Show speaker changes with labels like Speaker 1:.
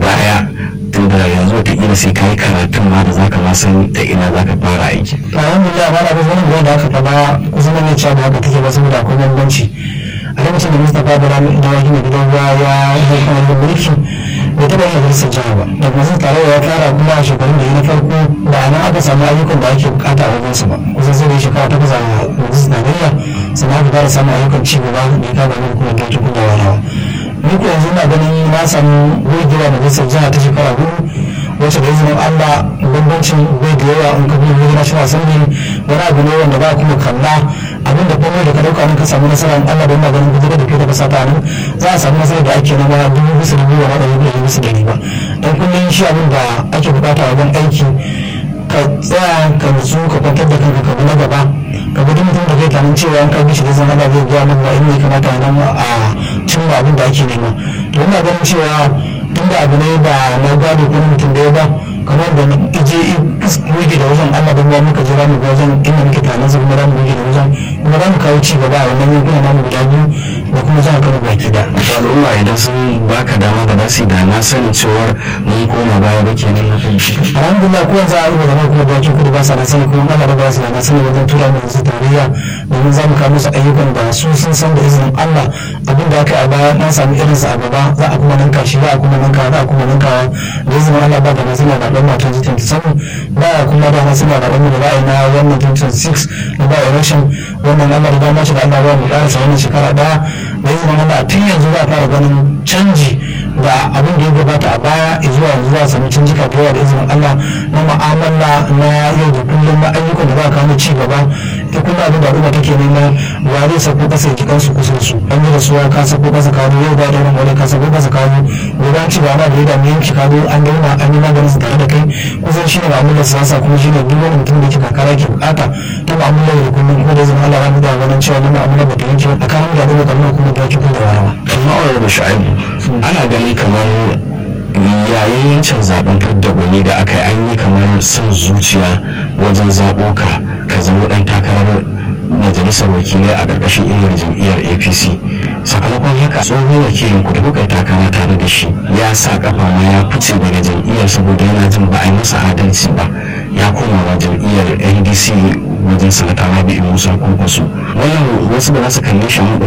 Speaker 1: baya tun da yanzu wataƙila sai ka yi karatun ma da zaka ma san da ina zaka fara aiki
Speaker 2: alhamdulillah ba na ga zanen da aka faɗa kusan na cewa ba haka take ba saboda akwai bambanci a lokacin da mustapha da ranar idan wani mai gidan ruwa ya hau kan wani mulki bai taɓa yin majalisar jiha ba da kuma sun tare ya fara kuma a shekarun da ya na farko da a nan aka samu ayyukan da ake bukata a wajensa ba kusan sai da ya shekara takwas a majalisar tarayya sannan aka fara samun ayyukan ci gaba da ya kama min kuma da kuma da warawa ni ko yanzu na ganin na samu gogewa da majalisar jiha ta shekara hudu wacce da izinin Allah bambancin bai da yawa in ka bi wani national assembly wani abu ne wanda ba kuma kalla abin da komai da ka dauka in ka samu nasara in Allah don maganin gudunar da ke da kasa ta nan za a samu nasara da ake nama dubu bisa da biyu wa ɗari biyu bisa da ba don kullum shi abin da ake bukata wajen aiki ka tsaya ka nutsu ka kwantar da kanka ka na gaba ka gudu mutum da kai tanin cewa an karbi shi da zama zai biya min ba inda ya kamata nan a cimma abin da ake nema to ina ganin cewa tunda abu ne ba na gado ko mutum da ya ba kamar da ije muke da wajen Allah da ruwa muka jira mu ga wajen inda muke tare zai kuma mu muke da wajen kuma za mu kawo ci gaba a wannan yankuna namu guda biyu da kuma jihar Kano baki da.
Speaker 1: al'umma idan sun baka dama ba za su yi da na sanin cewar mun koma baya ba kenan na fahimci
Speaker 2: alhamdulillah ko yanzu a rubuta zama kuma bakin kudu ba sa na sani kuma Allah da ba su da na sani wajen tura mu yanzu tarayya domin za mu kawo musu ayyukan da su sun san da izinin Allah abin da aka yi a baya na samu irinsa a gaba za a kuma ninka shi za a kuma ninka za a kuma ninkawa da izinin Allah ba da na sani na ɗan matan jikin samu ba a kuma da na sani na ɗan da ra'ayi na wannan 2026 da ba a rashin wannan Allah da dama shi da Allah ba mu ƙarasa wannan shekara ɗaya da izinin Allah tun yanzu za a fara ganin canji da abin da ya gabata a baya zuwa yanzu za a sami canjika da yawa da izinin Allah na mu'amala na yau da kullum na ayyukan da za a kawo ci gaba ita kuma abin da al'umma take nema ba zai sako kasa ya kiɗan su kusa su an yi rasuwa ka sako kasa kawo yau ba da wani ka sako kasa kawo gobe an ci ba ma da ya dami yanki kawo an dauna an yi maganin su tare da kai kusan shi ne ma'amalar siyasa kuma shi ne duk wani mutum da ke kakara ke bukata ta ma'amalar da kullum kuma da izinin Allah ramu da ganin cewa na ma'amalar ba ta yanke ba tsakanin da al'umma kamar kuma da kuma da warawa.
Speaker 1: amma wani da shu'aibu ana ganin kamar yayin yancin zaben fidda gwani da aka yi an yi kamar son zuciya wajen zaɓo ka ka zama ɗan takarar majalisar wakilai a ƙarƙashin inuwar jam'iyyar apc sakamakon haka tsohon wakilin ku da kuka yi takara tare da shi ya sa kafa ma ya fice daga jam'iyyar saboda yana jin ba a yi masa adalci ba ya koma wa jam'iyyar ndc wajen sanata rabi'u musa kwankwaso wannan wasu ba za su kalle shi a